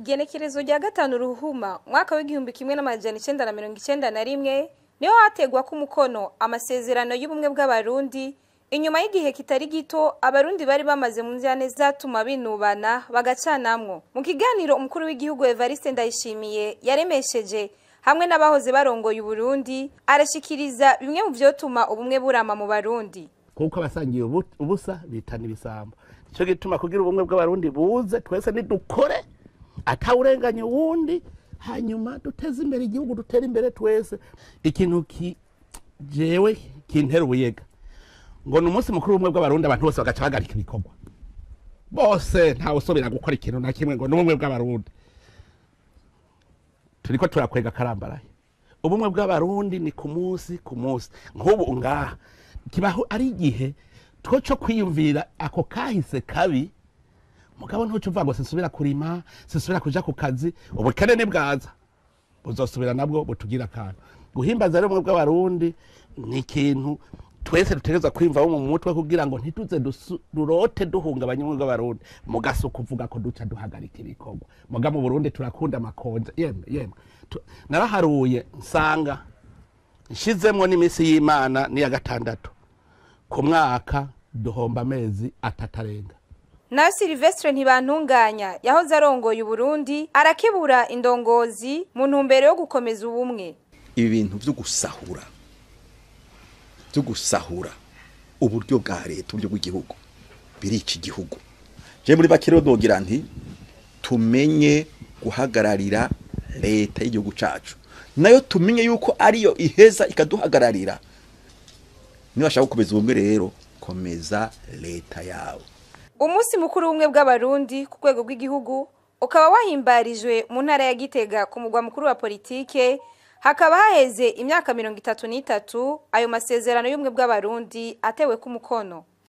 igenekerezo rya gatanu ruhuma mwaka w'igihumbi kimwe n'amajana icenda na mirongo icenda na rimwe niho hategwa ko umukono amasezerano y'ubumwe bw'abarundi inyuma y'igihe kitari gito abarundi bari bamaze mu nzane zatuma binubana bagacanamwo mu kiganiro umukuru w'igihugu Evariste Ndayishimiye yaremesheje hamwe n'abahoze barongoye Uburundi arashikiriza bimwe mu vyotuma ubumwe burama mu Barundi kuko abasangiye ubu- ubusa bitana ibisambo nicyo gituma kugira ubumwe bw'abarundi buze twese nidukore atawurenganya uwundi hanyuma duteze imbere igihugu dutere imbere twese ikintu ki jewe kintera ubuyega ngo ni umunsi mukuru w'ubumwe bw'abarundi abantu bose bagaca bahagarika ibikorwa bose ntawe usubira gukora ikintu na kimwe ngo ni ubumwe bw'abarundi turiko turakwega karambaraye ubumwe bw'abarundi ni ku munsi ku munsi nk'ubu ngaha kibaho ari igihe two cyo kwiyumvira ako kahise kabi mugabo ntuco uvuga ngo sinsubira kurima sinsubira kuja ku kazi ubukene nibwaza buzosubira nabwo butugira akantu guhimbaza rero ubumwe bw'abarundi ni ikintu twese dutegerezwa kwiyumvamo mu mutwe kugira ngo ntituze dusu- durote duhungabanya ubumwe bw'abarundi mugasi ukuvuga ko duca duhagarika ibikorwa muga mu burundi turakunda amakonja yemwe yemwe Tu- naraharuye nsanga nshizemwo n'iminsi y'imana n'iya gatandatu ku mwaka duhomba amezi atatarenga na Silvestre ntibantunganya yahoze arongoye Uburundi arakebura indongozi mu ntumbero yo gukomeza ubumwe ibi bintu byo gusahura byo gusahura uburyo bwa leta uburyo bw'igihugu birica igihugu je muri bake rero nogira nti tumenye guhagararira leta y'igihugu cacu nayo tumenye yuko ariyo iheza ikaduhagararira niba bashaka gukomeza ubumwe rero komeza leta yawe umunsi mukuru w'ubumwe bw'abarundi ku rwego rw'igihugu ukaba wahimbarijwe mu ntara ya Gitega ku mugwa mukuru wa politike hakaba haheze imyaka mirongo itatu n'itatu ayo masezerano y'ubumwe bw'abarundi atewe ku mukono